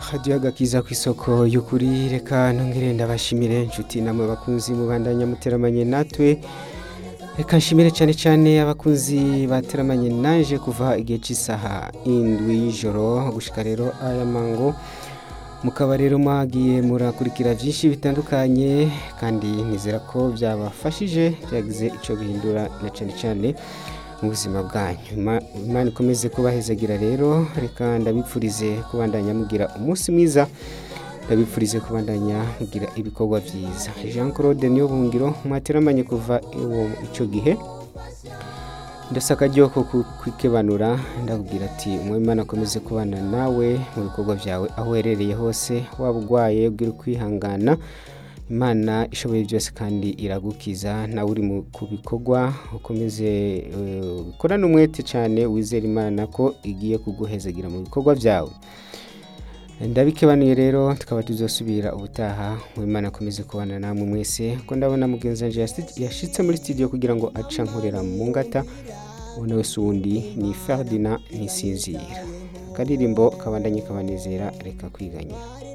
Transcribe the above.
hadiyo agakiza ku isoko y'ukuri reka ntongere ndabashimire inshuti namwe bakunzi mubandanya muteramanye natwe reka nshimire cyane cyane abakunzi bateramanye naje kuva igihe cy'isaha indwi y'ijoro gushika rero aya mango mukaba rero mwagiye murakurikira byinshi bitandukanye kandi nizera ko byabafashije byagize icyo bihindura na cyane cyane mu buzima bwanyu Ima- imana ikomeze kubahezagira rero reka ndabipfurize kubandanya mugira umunsi mwiza ndabipfurize kubandanya mugira ibikorwa byiza jean claude niyo bungiro mwateramanye kuva iwo icyo gihe ndasaka akaryo ko kwikebanura ndakubwira ati umwimana akomeze kubana nawe mu bikorwa byawe aho uherereye hose waba urwaye ubwira ukwihangana imana ishoboye byose kandi iragukiza nawe uri mu- ku bikorwa ukomeze eh, ukorane umwete cyane wizera imana ko igiye kuguhezagira mu bikorwa byawe ndabikebanuye rero tukaba tuzosubira ubutaha imana akomeze kubana namwe mwese ko ndabona mugenzi wanjye yasi- yashitse muri studio kugira ngo aca nkorera mu ngata ubona wese uwundi ni ferdina ntisinzira akaririmbo kabandanye kabanezera reka kwiganyira